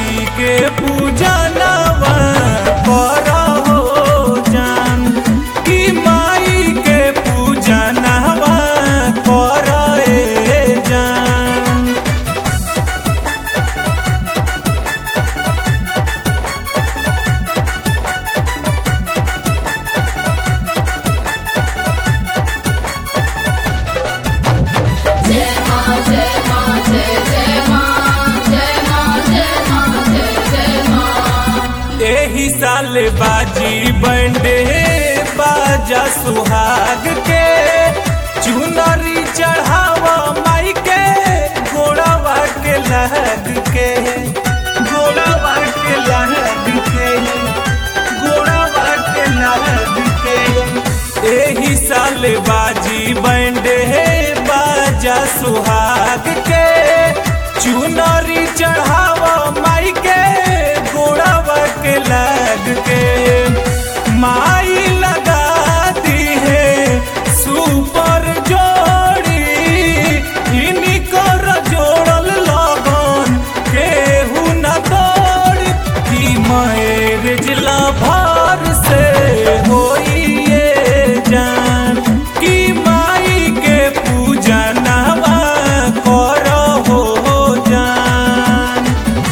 माई के पूजनवा करहो जान कि माई के पूजनवा करे जान जय मां जय मां जय जय मां जय मां जय मां जय जय मां एही साल बाजी बंडे बाजा सुहाग के चुनरी चढ़ावा माई के घोड़ावा के लहग के घोड़ावा के लहग के घोड़ावा के लहग के एही साल बाजी बंडे बाजा सुहाग के चुनरी चढ़ावा माई के घोड़ावा के लग के माई लगा दी है सुपर जोड़ी इन्हीं कर जोड़ल लगन केहू न तोड़ कि मैरिज लभार से होइए जान कि माई के पूजनवा करहो जान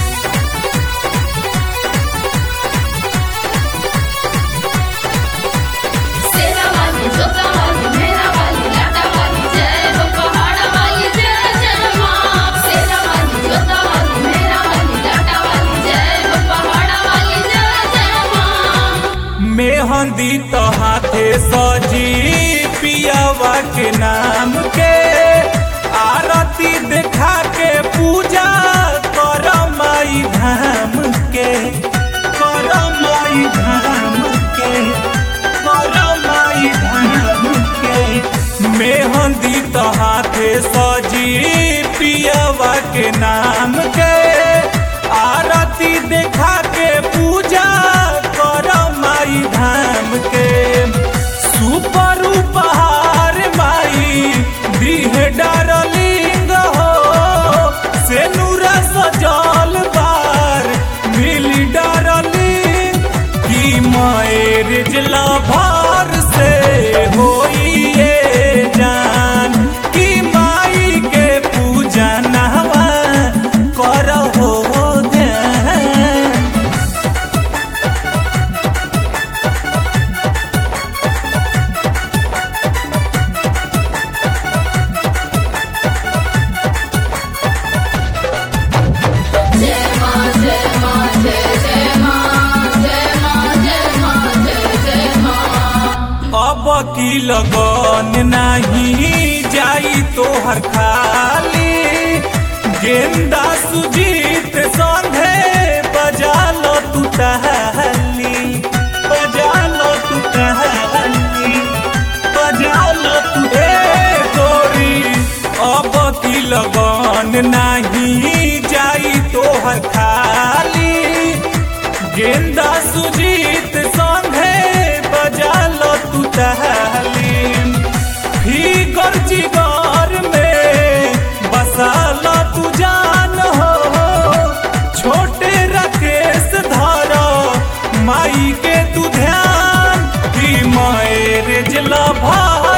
सेरा वाली जोता वाली मेरा वाली लाटा वाली जय हो पहाड़ा वाली जय जय मां सेरा वाली जोता वाली मेरा वाली लाटा वाली जय हो पहाड़ा वाली जय जय मां मेहंदी तो हाथे सजी पियावा के नाम के आरती देखा के पूजा कर माई धाम के कर माई धाम के कर माई धाम के मेहंदी तो हाथे सजी पियावा के नाम के आरती देखा के पूजा कर माई धाम के सुपर उपहार माई दीह डारलिंग हो से नूरा सजल बार मिली डारलिंग की मैरिज लभार से होइए जान कि माई के पूजनवा करहो ध्यान जय मां जय मां जय जय मां जय मां जय मां जय जय मां अब की लगन नहीं जाई तोहर खाली गेंदा सुजीत संघे बजा लो तू टहली बजा लो तू टहली बजा लो तू ए गोरी अब की लगन नहीं जाई तोहर खाली गेंदा सुजीत संघे बजा लो तू टहली फिगर जिगर में बसा लो तू जान हो छोटे राकेश धारा माई के तू ध्यान कि मैरिज लभा